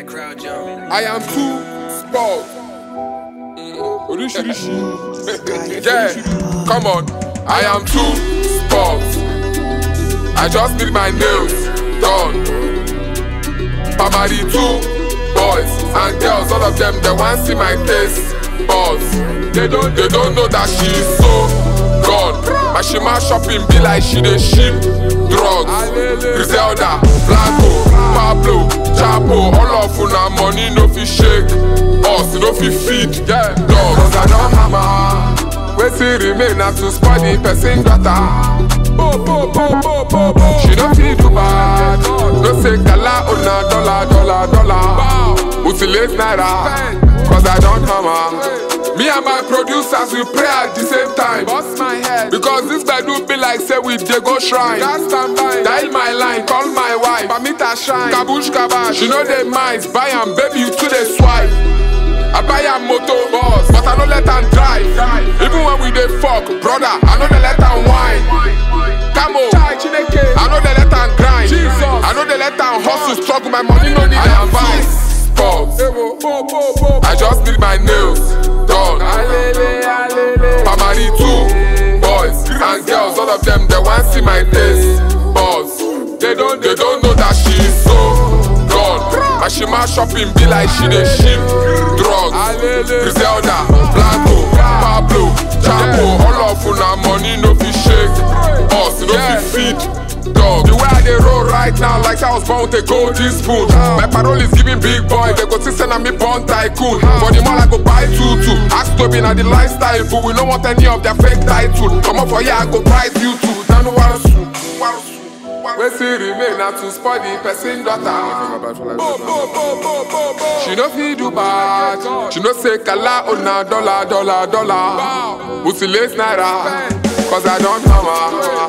that crowd jumping. I am too spoiled. Oríṣiríṣi. Yeah, come on. I am too spoiled. I just need my nails done. Pamari two boys and girls, all of them they want see my face. Boss, they don't they don't know that she is so gone. My shima shopping be like she dey ship drugs. Griselda, Blanco, Pablo, Chapo, all of una money no fit shake. Us no fit feed. Yeah, dog. Cause I don hammer. Wetin remain na to spoil the person daughter. Bo, bo, bo, bo, bo, bo. She no fit do bad. No say gala una dollar, dollar, dollar. Mutilate naira. Cause I don't hammer. Me and my producers we pray at the same time. Bust my head. Because this do be like say we dey go shrine. Gas stand by. Dial my line, call my wife. Permit shine. Kabush kabash. She know they minds. Buy am, baby, you too dey swipe. I buy a motor boss, but I no let am drive. Even when we dey fuck, brother, I no dey let am whine. Camo, I no dey let am grind. I no dey let am hustle, struggle. My money no need advice. Pause. I just need my nails done. Pamari two boys and girls, all of them they want see my taste. Boss, they don't they don't know that she is so gone. My shima shopping be like she dey ship drugs. Griselda, Blanco, Pablo, Chapo, all of una money no fit shake. Us no fit feed. Dog, the way I dey roll right now, like I was born with a golden spoon. My parole is giving big boy, they go see send me born tycoon. For the mall I go buy two two. Ask to be na the lifestyle, but we don't want any of their fake title. Come up for here, I go price you two. Nanu warasu, warasu. Wetin remain na to spoil the person daughter. She no fit do bad. She no say kala ona dollar dollar dollar. Mutilate naira, cause I don't hammer.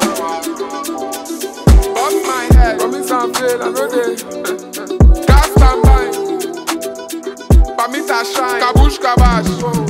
Bust my head, promise and fail, I know they. Gas stand by. Permit a shine, kabush kabash.